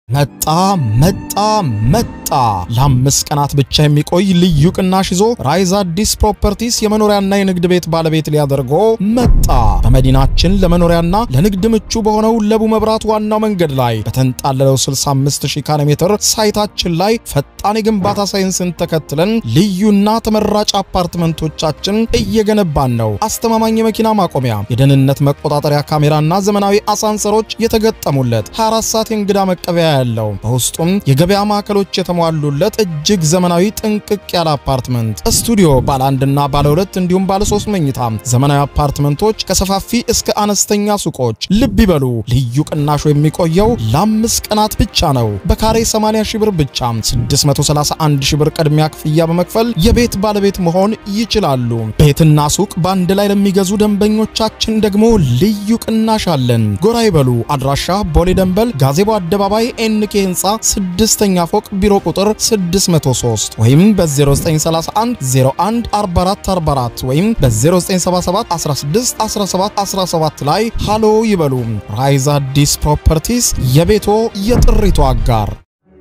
መጣ መጣ መጣ! ለአምስት ቀናት ብቻ የሚቆይ ልዩ ቅናሽ ይዞ ራይዝ አዲስ ፕሮፐርቲስ የመኖሪያና የንግድ ቤት ባለቤት ሊያደርጎ መጣ። በመዲናችን ለመኖሪያና ለንግድ ምቹ በሆነው ለቡ መብራት ዋናው መንገድ ላይ በተንጣለለው 65000 ካሬ ሜትር ሳይታችን ላይ ፈጣን የግንባታ ሳይንስን ተከትለን ልዩና ተመራጭ አፓርትመንቶቻችን እየገነባን ነው። አስተማማኝ የመኪና ማቆሚያ፣ የደህንነት መቆጣጠሪያ ካሜራና ዘመናዊ አሳንሰሮች የተገጠሙለት 24 ሰዓት የእንግዳ መቀበያ ያለው በውስጡም የገበያ ማዕከሎች የተሟሉለት እጅግ ዘመናዊ ጥንቅቅ ያለ አፓርትመንት ስቱዲዮ ባለ አንድና ባለ ሁለት እንዲሁም ባለ ሶስት መኝታ ዘመናዊ አፓርትመንቶች ከሰፋፊ እስከ አነስተኛ ሱቆች። ልብ ይበሉ፣ ልዩ ቅናሹ የሚቆየው ለአምስት ቀናት ብቻ ነው። በካሬ 80 ሺህ ብር ብቻ 631 ሺህ ብር ቅድሚያ ክፍያ በመክፈል የቤት ባለቤት መሆን ይችላሉ። ቤትና ሱቅ በአንድ ላይ ለሚገዙ ደንበኞቻችን ደግሞ ልዩ ቅናሽ አለን። ጎራ ይበሉ። አድራሻ ቦሌ ደንበል ጋዜቦ አደባባይ ኤንኬ ህንፃ ስድስተኛ ፎቅ ቢሮ ቁጥር 603 ወይም በ0931 01 4444 ወይም በ0977 16 17 17 ላይ ሃሎ ይበሉ። ራይዝ አዲስ ፕሮፐርቲስ የቤቶ የጥሪቱ አጋር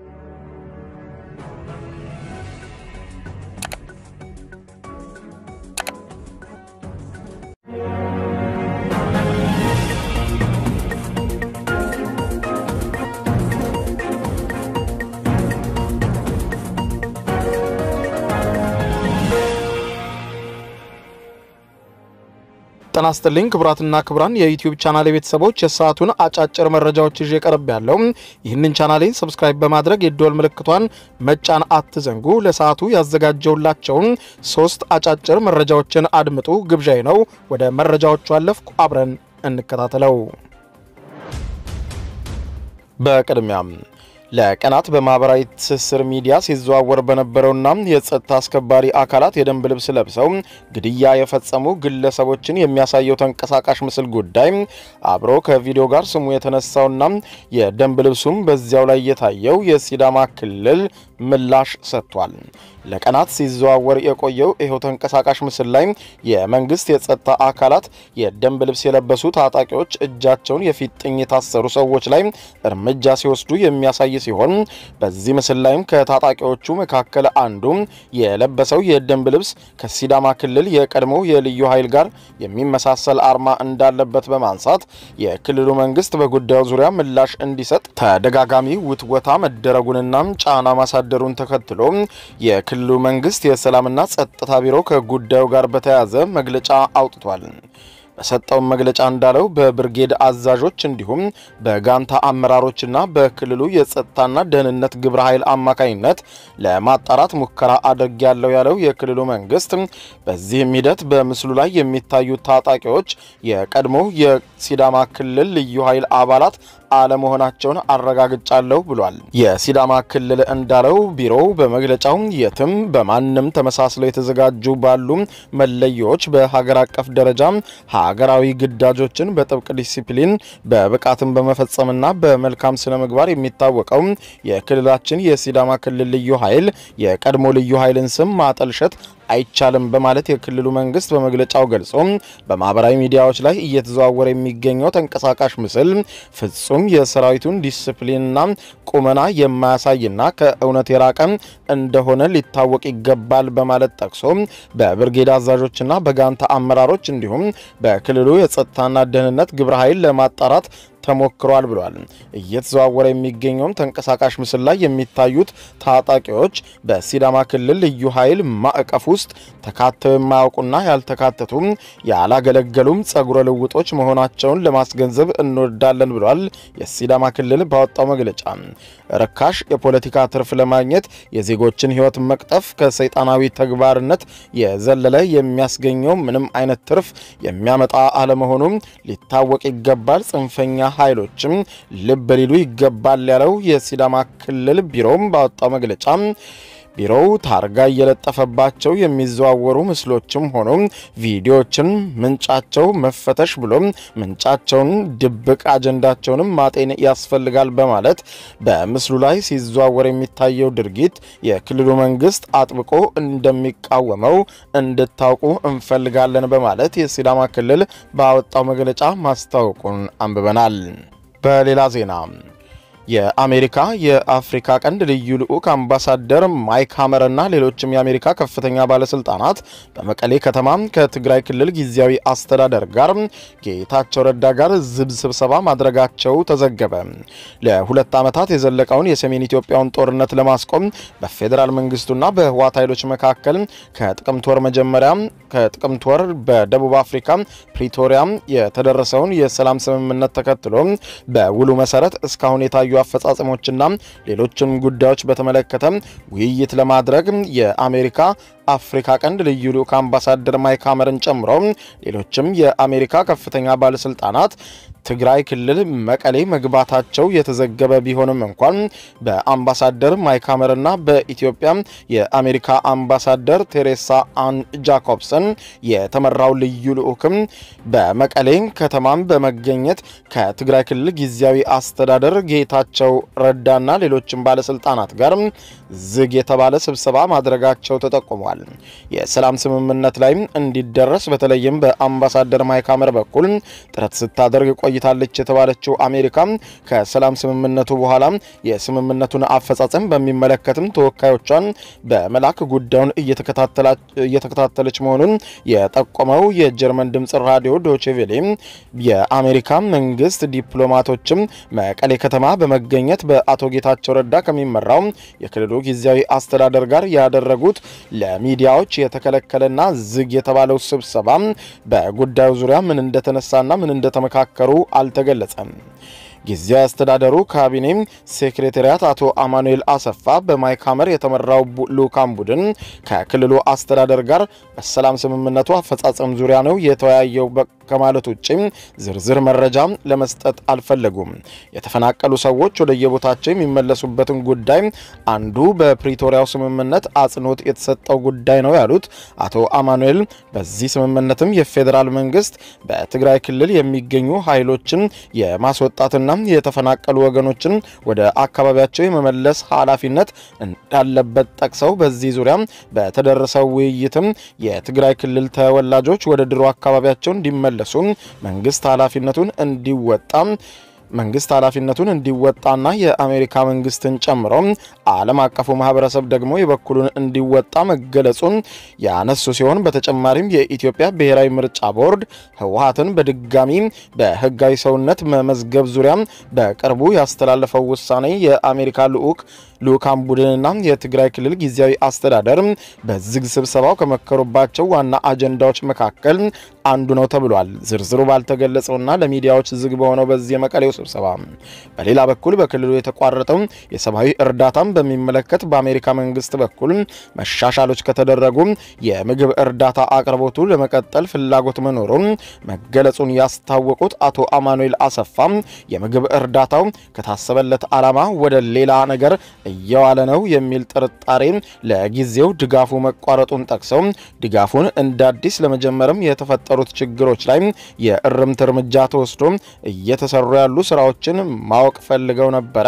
ጤና ይስጥልኝ ክቡራትና ክቡራን የዩቲዩብ ቻናል ቤተሰቦች የሰዓቱን አጫጭር መረጃዎች ይዤ ቀርብ ያለው። ይህንን ቻናሌን ሰብስክራይብ በማድረግ የደወል ምልክቷን መጫን አትዘንጉ። ለሰዓቱ ያዘጋጀውላቸውን ሶስት አጫጭር መረጃዎችን አድምጡ ግብዣዬ ነው። ወደ መረጃዎቹ አለፍኩ። አብረን እንከታተለው። በቅድሚያም ለቀናት በማህበራዊ ትስስር ሚዲያ ሲዘዋወር በነበረውና የጸጥታ አስከባሪ አካላት የደንብ ልብስ ለብሰው ግድያ የፈጸሙ ግለሰቦችን የሚያሳየው ተንቀሳቃሽ ምስል ጉዳይ አብሮ ከቪዲዮ ጋር ስሙ የተነሳውና የደንብ ልብሱም በዚያው ላይ የታየው የሲዳማ ክልል ምላሽ ሰጥቷል። ለቀናት ሲዘዋወር የቆየው ይኸው ተንቀሳቃሽ ምስል ላይ የመንግስት የጸጥታ አካላት የደንብ ልብስ የለበሱ ታጣቂዎች እጃቸውን የፊጥኝ የታሰሩ ሰዎች ላይ እርምጃ ሲወስዱ የሚያሳይ ሲሆን በዚህ ምስል ላይም ከታጣቂዎቹ መካከል አንዱ የለበሰው የደንብ ልብስ ከሲዳማ ክልል የቀድሞ የልዩ ኃይል ጋር የሚመሳሰል አርማ እንዳለበት በማንሳት የክልሉ መንግስት በጉዳዩ ዙሪያ ምላሽ እንዲሰጥ ተደጋጋሚ ውትወታ መደረጉንና ጫና ማሳደሩን ተከትሎ የክልሉ መንግስት የሰላምና ጸጥታ ቢሮ ከጉዳዩ ጋር በተያያዘ መግለጫ አውጥቷል። በሰጠው መግለጫ እንዳለው በብርጌድ አዛዦች እንዲሁም በጋንታ አመራሮችና በክልሉ የጸጥታና ደህንነት ግብረ ኃይል አማካኝነት ለማጣራት ሙከራ አድርጌያለሁ ያለው የክልሉ መንግስት በዚህም ሂደት በምስሉ ላይ የሚታዩት ታጣቂዎች የቀድሞ የሲዳማ ክልል ልዩ ኃይል አባላት አለመሆናቸውን አረጋግጫለሁ ብሏል። የሲዳማ ክልል እንዳለው ቢሮው በመግለጫው የትም በማንም ተመሳስለው የተዘጋጁ ባሉ መለዮዎች በሀገር አቀፍ ደረጃ ሀገራዊ ግዳጆችን በጥብቅ ዲሲፕሊን በብቃትን በመፈጸምና በመልካም ስነ ምግባር የሚታወቀው የክልላችን የሲዳማ ክልል ልዩ ኃይል የቀድሞ ልዩ ኃይልን ስም ማጠልሸት አይቻልም በማለት የክልሉ መንግስት በመግለጫው ገልጾ በማህበራዊ ሚዲያዎች ላይ እየተዘዋወረ የሚገኘው ተንቀሳቃሽ ምስል ፍጹም የሰራዊቱን ዲስፕሊንና ቁመና የማያሳይና ከእውነት የራቀ እንደሆነ ሊታወቅ ይገባል በማለት ጠቅሶ በብርጌድ አዛዦችና በጋንታ አመራሮች እንዲሁም በክልሉ የጸጥታና ደህንነት ግብረ ኃይል ለማጣራት ተሞክሯል ብሏል። እየተዘዋወረ የሚገኘውም ተንቀሳቃሽ ምስል ላይ የሚታዩት ታጣቂዎች በሲዳማ ክልል ልዩ ኃይል ማዕቀፍ ውስጥ ተካተው የማያውቁና ያልተካተቱም ያላገለገሉም ጸጉረ ልውጦች መሆናቸውን ለማስገንዘብ እንወዳለን ብሏል። የሲዳማ ክልል ባወጣው መግለጫ ርካሽ የፖለቲካ ትርፍ ለማግኘት የዜጎችን ሕይወት መቅጠፍ ከሰይጣናዊ ተግባርነት የዘለለ የሚያስገኘው ምንም አይነት ትርፍ የሚያመጣ አለመሆኑም ሊታወቅ ይገባል። ጽንፈኛ ኃይሎችም ልብ ሊሉ ይገባል ያለው የሲዳማ ክልል ቢሮም ባወጣው መግለጫ ቢሮው ታርጋ እየለጠፈባቸው የሚዘዋወሩ ምስሎችም ሆኖ ቪዲዮዎችን ምንጫቸው መፈተሽ ብሎም ምንጫቸውን ድብቅ አጀንዳቸውንም ማጤን ያስፈልጋል በማለት በምስሉ ላይ ሲዘዋወር የሚታየው ድርጊት የክልሉ መንግስት አጥብቆ እንደሚቃወመው እንድታውቁ እንፈልጋለን በማለት የሲዳማ ክልል ባወጣው መግለጫ ማስታወቁን አንብበናል። በሌላ ዜና የአሜሪካ የአፍሪካ ቀንድ ልዩ ልዑክ አምባሳደር ማይክ ሀመር እና ሌሎችም የአሜሪካ ከፍተኛ ባለስልጣናት በመቀሌ ከተማ ከትግራይ ክልል ጊዜያዊ አስተዳደር ጋር ጌታቸው ረዳ ጋር ዝግ ስብሰባ ማድረጋቸው ተዘገበ። ለሁለት ዓመታት የዘለቀውን የሰሜን ኢትዮጵያውን ጦርነት ለማስቆም በፌዴራል መንግስቱና በህወሓት ኃይሎች መካከል ከጥቅምት ወር መጀመሪያ ከጥቅምት ወር በደቡብ አፍሪካ ፕሪቶሪያ የተደረሰውን የሰላም ስምምነት ተከትሎ በውሉ መሰረት እስካሁን የታዩ አፈጻጸሞችና ሌሎችም ጉዳዮች በተመለከተ ውይይት ለማድረግ የአሜሪካ አፍሪካ ቀንድ ልዩ ልዑክ አምባሳደር ማይክ ሀመርን ጨምሮ ሌሎችም የአሜሪካ ከፍተኛ ባለስልጣናት ትግራይ ክልል መቀሌ መግባታቸው የተዘገበ ቢሆንም እንኳን በአምባሳደር ማይክ ሀመርና በኢትዮጵያ የአሜሪካ አምባሳደር ቴሬሳ አን ጃኮብሰን የተመራው ልዩ ልዑክም በመቀሌ ከተማም በመገኘት ከትግራይ ክልል ጊዜያዊ አስተዳደር ጌታቸው ረዳና ሌሎችም ባለስልጣናት ጋር ዝግ የተባለ ስብሰባ ማድረጋቸው ተጠቁሟል። የሰላም ስምምነት ላይ እንዲደረስ በተለይም በአምባሳደር ማይክ ሀመር በኩል ጥረት ስታደርግ ቆይታለች የተባለችው አሜሪካ ከሰላም ስምምነቱ በኋላ የስምምነቱን አፈጻጸም በሚመለከትም ተወካዮቿን በመላክ ጉዳዩን እየተከታተለች መሆኑን የጠቆመው የጀርመን ድምጽ ራዲዮ ዶቼቬሌ የአሜሪካ መንግስት ዲፕሎማቶችም መቀሌ ከተማ በመገኘት በአቶ ጌታቸው ረዳ ከሚመራው የክልሉ ጊዜያዊ አስተዳደር ጋር ያደረጉት ለሚዲያዎች የተከለከለና ዝግ የተባለው ስብሰባ በጉዳዩ ዙሪያ ምን እንደተነሳና ምን እንደተመካከሩ አልተገለጸም። ጊዜያዊ አስተዳደሩ ካቢኔ ሴክሬታሪያት አቶ አማኑኤል አሰፋ በማይክ ሀመር የተመራው ልዑካን ቡድን ከክልሉ አስተዳደር ጋር በሰላም ስምምነቱ አፈጻጸም ዙሪያ ነው የተወያየው ከማለት ውጭ ዝርዝር መረጃ ለመስጠት አልፈለጉም። የተፈናቀሉ ሰዎች ወደ የቦታቸው የሚመለሱበትን ጉዳይ አንዱ በፕሪቶሪያው ስምምነት አጽንኦት የተሰጠው ጉዳይ ነው ያሉት አቶ አማኑኤል በዚህ ስምምነትም የፌዴራል መንግስት በትግራይ ክልል የሚገኙ ኃይሎችን የማስወጣትና የተፈናቀሉ ወገኖችን ወደ አካባቢያቸው የመመለስ ኃላፊነት እንዳለበት ጠቅሰው በዚህ ዙሪያ በተደረሰው ውይይትም የትግራይ ክልል ተወላጆች ወደ ድሮ አካባቢያቸው እንዲመለሱ መንግስት ኃላፊነቱን እንዲወጣ መንግስት ኃላፊነቱን እንዲወጣና የአሜሪካ መንግስትን ጨምሮ ዓለም አቀፉ ማህበረሰብ ደግሞ የበኩሉን እንዲወጣ መገለጹን ያነሱ ሲሆን በተጨማሪም የኢትዮጵያ ብሔራዊ ምርጫ ቦርድ ህወሀትን በድጋሚ በህጋዊ ሰውነት መመዝገብ ዙሪያ በቅርቡ ያስተላለፈው ውሳኔ የአሜሪካ ልዑክ ልዑካን ቡድንና የትግራይ ክልል ጊዜያዊ አስተዳደር በዝግ ስብሰባው ከመከሩባቸው ዋና አጀንዳዎች መካከል አንዱ ነው ተብሏል። ዝርዝሩ ባልተገለጸውና ለሚዲያዎች ዝግ በሆነው በዚህ የመቀሌው ስብሰባ በሌላ በኩል በክልሉ የተቋረጠው የሰብአዊ እርዳታን በሚመለከት በአሜሪካ መንግስት በኩል መሻሻሎች ከተደረጉ የምግብ እርዳታ አቅርቦቱ ለመቀጠል ፍላጎት መኖሩን መገለጹን ያስታወቁት አቶ አማኑኤል አሰፋ የምግብ እርዳታው ከታሰበለት ዓላማ ወደ ሌላ ነገር እየዋለ ነው የሚል ጥርጣሬ ለጊዜው ድጋፉ መቋረጡን ጠቅሰው ድጋፉን እንደ አዲስ ለመጀመርም የተፈጠሩት ችግሮች ላይ የእርምት እርምጃ ተወስዶ እየተሰሩ ያሉ ስራዎችን ማወቅ ፈልገው ነበረ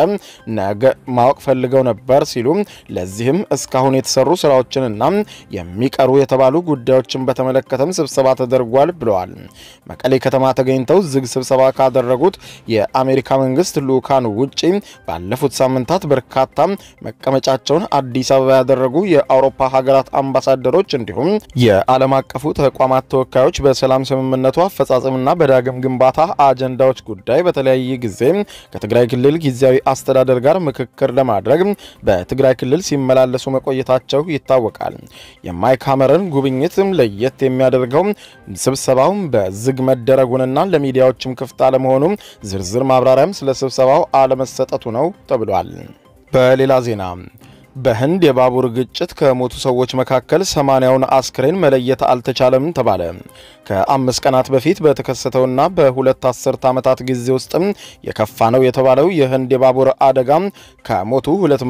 ማወቅ ፈልገው ነበር ሲሉ ለዚህም እስካሁን የተሰሩ ስራዎችንና የሚቀሩ የተባሉ ጉዳዮችን በተመለከተም ስብሰባ ተደርጓል ብለዋል። መቀሌ ከተማ ተገኝተው ዝግ ስብሰባ ካደረጉት የአሜሪካ መንግስት ልዑካን ውጪ ባለፉት ሳምንታት በርካታ መቀመጫቸውን አዲስ አበባ ያደረጉ የአውሮፓ ሀገራት አምባሳደሮች እንዲሁም የዓለም አቀፉ ተቋማት ተወካዮች በሰላም ስምምነቱ አፈጻጸምና በዳግም ግንባታ አጀንዳዎች ጉዳይ በተለያየ ጊዜ ከትግራይ ክልል ጊዜያዊ አስተዳደር ጋር ምክክር ለማድረግ በትግራይ ክልል ሲመላለሱ መቆየታቸው ይታወቃል። የማይክ ሀመርን ጉብኝት ለየት የሚያደርገው ስብሰባው በዝግ መደረጉንና ለሚዲያዎችም ክፍት አለመሆኑ ዝርዝር ማብራሪያም ስለ ስብሰባው አለመሰጠቱ ነው ተብሏል። በሌላ ዜና በህንድ የባቡር ግጭት ከሞቱ ሰዎች መካከል ሰማንያውን አስክሬን መለየት አልተቻለም ተባለ። ከአምስት ቀናት በፊት በተከሰተውና በሁለት አስርት ዓመታት ጊዜ ውስጥም የከፋ ነው የተባለው የህንድ የባቡር አደጋ ከሞቱ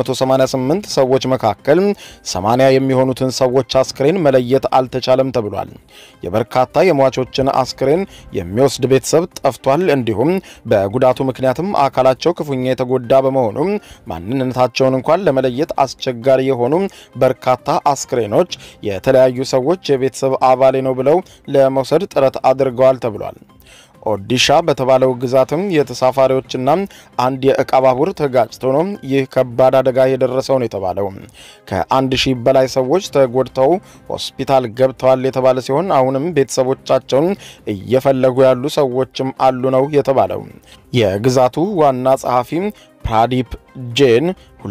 288 ሰዎች መካከል 80 የሚሆኑትን ሰዎች አስክሬን መለየት አልተቻለም ተብሏል። የበርካታ የሟቾችን አስክሬን የሚወስድ ቤተሰብ ጠፍቷል። እንዲሁም በጉዳቱ ምክንያትም አካላቸው ክፉኛ የተጎዳ በመሆኑ ማንነታቸውን እንኳን ለመለየት አስቸጋሪ የሆኑ በርካታ አስክሬኖች የተለያዩ ሰዎች የቤተሰብ አባሌ ነው ብለው ለመውሰድ ጥረት አድርገዋል ተብሏል። ኦዲሻ በተባለው ግዛትም የተሳፋሪዎችና አንድ የእቃ ባቡር ተጋጭቶ ነው ይህ ከባድ አደጋ የደረሰው ነው የተባለው። ከአንድ ሺህ በላይ ሰዎች ተጎድተው ሆስፒታል ገብተዋል የተባለ ሲሆን አሁንም ቤተሰቦቻቸውን እየፈለጉ ያሉ ሰዎችም አሉ ነው የተባለው። የግዛቱ ዋና ጸሐፊ ፕራዲፕ ጄን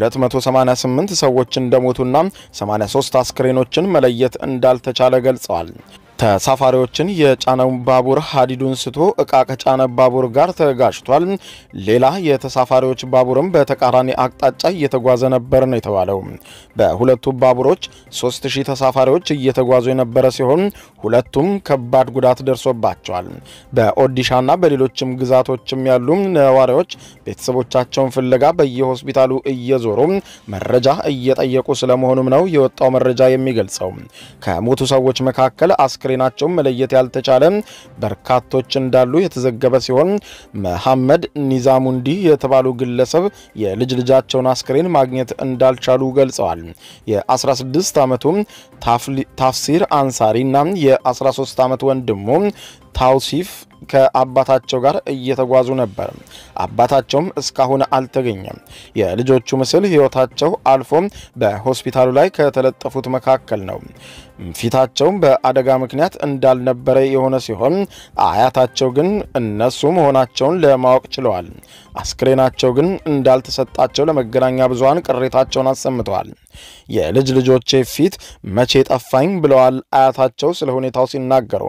288 ሰዎች እንደሞቱና 83 አስክሬኖችን መለየት እንዳልተቻለ ገልጸዋል። ተሳፋሪዎችን የጫነው ባቡር ሀዲዱን ስቶ እቃ ከጫነ ባቡር ጋር ተጋጭቷል። ሌላ የተሳፋሪዎች ባቡርም በተቃራኒ አቅጣጫ እየተጓዘ ነበር ነው የተባለው። በሁለቱ ባቡሮች 3000 ተሳፋሪዎች እየተጓዙ የነበረ ሲሆን ሁለቱም ከባድ ጉዳት ደርሶባቸዋል። በኦዲሻና በሌሎችም ግዛቶችም ያሉ ነዋሪዎች ቤተሰቦቻቸውን ፍለጋ በየሆስፒታሉ እየዞሩ መረጃ እየጠየቁ ስለመሆኑም ነው የወጣው መረጃ የሚገልጸው። ከሞቱ ሰዎች መካከል አስክሬናቸውን መለየት ያልተቻለ በርካቶች እንዳሉ የተዘገበ ሲሆን መሐመድ ኒዛሙንዲ የተባሉ ግለሰብ የልጅ ልጃቸውን አስክሬን ማግኘት እንዳልቻሉ ገልጸዋል። የ16 ዓመቱ ታፍሲር አንሳሪ እና የ13 ዓመት ወንድሙ ታውሲፍ ከአባታቸው ጋር እየተጓዙ ነበር። አባታቸውም እስካሁን አልተገኘም። የልጆቹ ምስል ሕይወታቸው አልፎ በሆስፒታሉ ላይ ከተለጠፉት መካከል ነው። ፊታቸው በአደጋ ምክንያት እንዳልነበረ የሆነ ሲሆን አያታቸው ግን እነሱ መሆናቸውን ለማወቅ ችለዋል። አስክሬናቸው ግን እንዳልተሰጣቸው ለመገናኛ ብዙኃን ቅሬታቸውን አሰምተዋል። የልጅ ልጆቼ ፊት መቼ ጠፋኝ ብለዋል አያታቸው ስለ ሁኔታው ሲናገሩ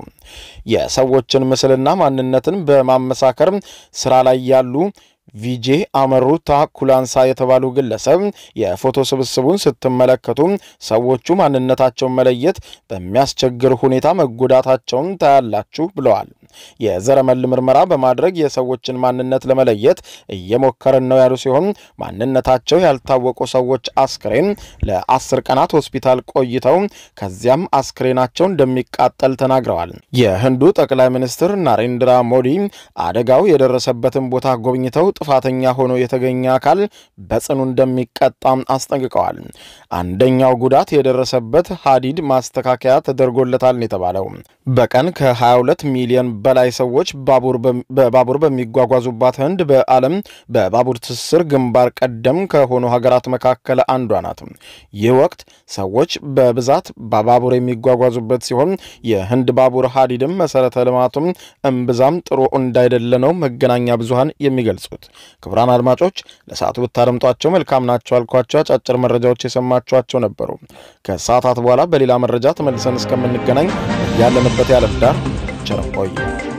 የሰዎችን ምስልና ማንነትን በማመሳከር ስራ ላይ ያሉ ቪጄ አመሩታ ኩላንሳ የተባሉ ግለሰብ የፎቶ ስብስቡን ስትመለከቱ ሰዎቹ ማንነታቸውን መለየት በሚያስቸግር ሁኔታ መጎዳታቸውን ታያላችሁ ብለዋል። የዘረመል ምርመራ በማድረግ የሰዎችን ማንነት ለመለየት እየሞከርን ነው ያሉ ሲሆን ማንነታቸው ያልታወቁ ሰዎች አስክሬን ለአስር ቀናት ሆስፒታል ቆይተው ከዚያም አስክሬናቸው እንደሚቃጠል ተናግረዋል። የህንዱ ጠቅላይ ሚኒስትር ናሬንድራ ሞዲ አደጋው የደረሰበትን ቦታ ጎብኝተው ጥፋተኛ ሆኖ የተገኘ አካል በጽኑ እንደሚቀጣም አስጠንቅቀዋል። አንደኛው ጉዳት የደረሰበት ሀዲድ ማስተካከያ ተደርጎለታል ነው የተባለው። በቀን ከ22 ሚሊዮን በላይ ሰዎች በባቡር በሚጓጓዙባት ህንድ በዓለም በባቡር ትስስር ግንባር ቀደም ከሆኑ ሀገራት መካከል አንዷ ናት። ይህ ወቅት ሰዎች በብዛት በባቡር የሚጓጓዙበት ሲሆን የህንድ ባቡር ሀዲድም መሰረተ ልማቱም እምብዛም ጥሩ እንዳይደለ ነው መገናኛ ብዙሃን የሚገልጹት። ክቡራን አድማጮች ለሰዓቱ ብታደምጧቸው መልካም ናቸው አልኳቸው አጫጭር መረጃዎች የሰማችኋቸው ነበሩ። ከሰዓታት በኋላ በሌላ መረጃ ተመልሰን እስከምንገናኝ ያለንበት ያለም ዳር ቸር ቆዩ።